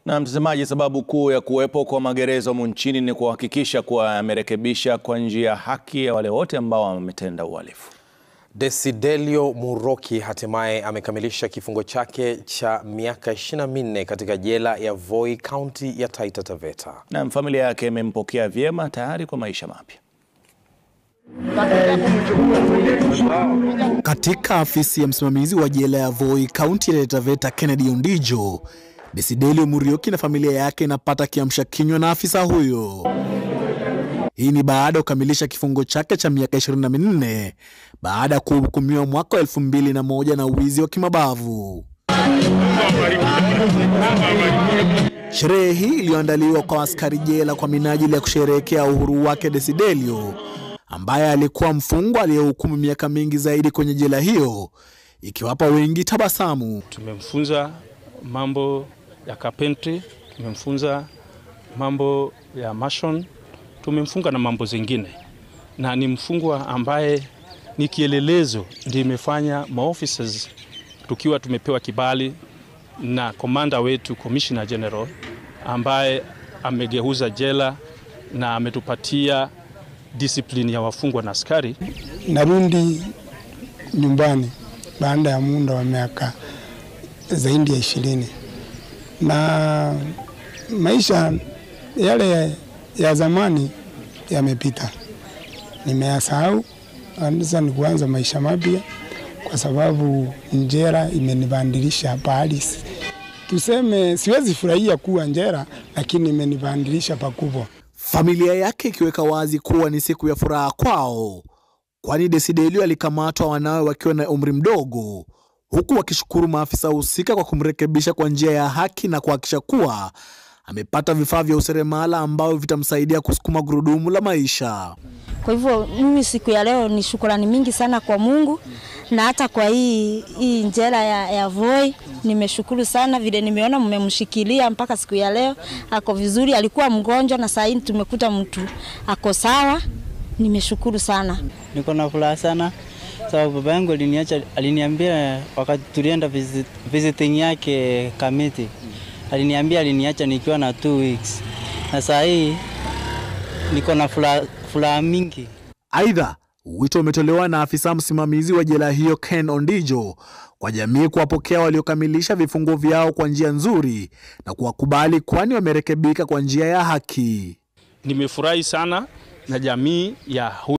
Na mtazamaji, sababu kuu ya kuwepo kwa magereza humu nchini ni kuhakikisha kuwa yamerekebisha kwa njia ya haki ya wale wote ambao wametenda uhalifu. Desidelio Muroki hatimaye amekamilisha kifungo chake cha miaka 24 katika jela ya Voi, kaunti ya Taita Taveta. Na familia yake imempokea vyema tayari kwa maisha mapya. Katika afisi ya msimamizi wa jela ya Voi, kaunti ya Taita Taveta, Kennedy Ondijo, Desidelio Murioki na familia yake inapata kiamsha kinywa na afisa huyo. Hii ni baada ya kukamilisha kifungo chake cha miaka 24 baada ya kuhukumiwa mwaka wa elfu mbili na moja na uwizi wa kimabavu. Sherehe hii iliyoandaliwa kwa askari jela kwa minajili ya kusherehekea uhuru wake Desidelio, ambaye alikuwa mfungwa aliyehukumu miaka mingi zaidi kwenye jela hiyo, ikiwapa wengi tabasamu. Tumemfunza mambo ya carpentry, tumemfunza mambo ya mason, tumemfunga na mambo zingine, na ni mfungwa ambaye ni kielelezo, ndio imefanya maofficers tukiwa tumepewa kibali na komanda wetu Commissioner General ambaye amegeuza jela na ametupatia discipline ya wafungwa na askari. Narudi nyumbani baada ya muda wa miaka zaidi ya ishirini na maisha yale ya zamani yamepita, nimeyasahau. Sasa ni kuanza maisha mapya, kwa sababu njera imenibadilisha pahali, tuseme siwezi furahia kuwa njera, lakini imenibadilisha pakubwa. Familia yake ikiweka wazi kuwa ni siku ya furaha kwao, kwani Desidelio alikamatwa wanawe wakiwa na umri mdogo, huku wakishukuru maafisa husika kwa kumrekebisha kwa njia ya haki na kuhakikisha kuwa amepata vifaa vya useremala ambavyo vitamsaidia kusukuma gurudumu la maisha. Kwa hivyo mimi siku ya leo ni shukrani mingi sana kwa Mungu na hata kwa hii, hii njera ya, ya Voi nimeshukuru sana vile nimeona mmemshikilia mpaka siku ya leo ako vizuri. Alikuwa mgonjwa na saa hii tumekuta mtu ako sawa. Nimeshukuru sana, niko na furaha sana sababu baba yangu aliniacha, aliniambia wakati tulienda visit, visiting yake Kamiti, aliniambia aliniacha nikiwa na two weeks na saa hii niko na furaha mingi. Aidha, wito umetolewa na afisa msimamizi wa jela hiyo Ken Ondijo kwa jamii kuwapokea waliokamilisha vifungo vyao kwa njia nzuri na kuwakubali, kwani wamerekebika kwa njia ya haki. Nimefurahi sana na jamii ya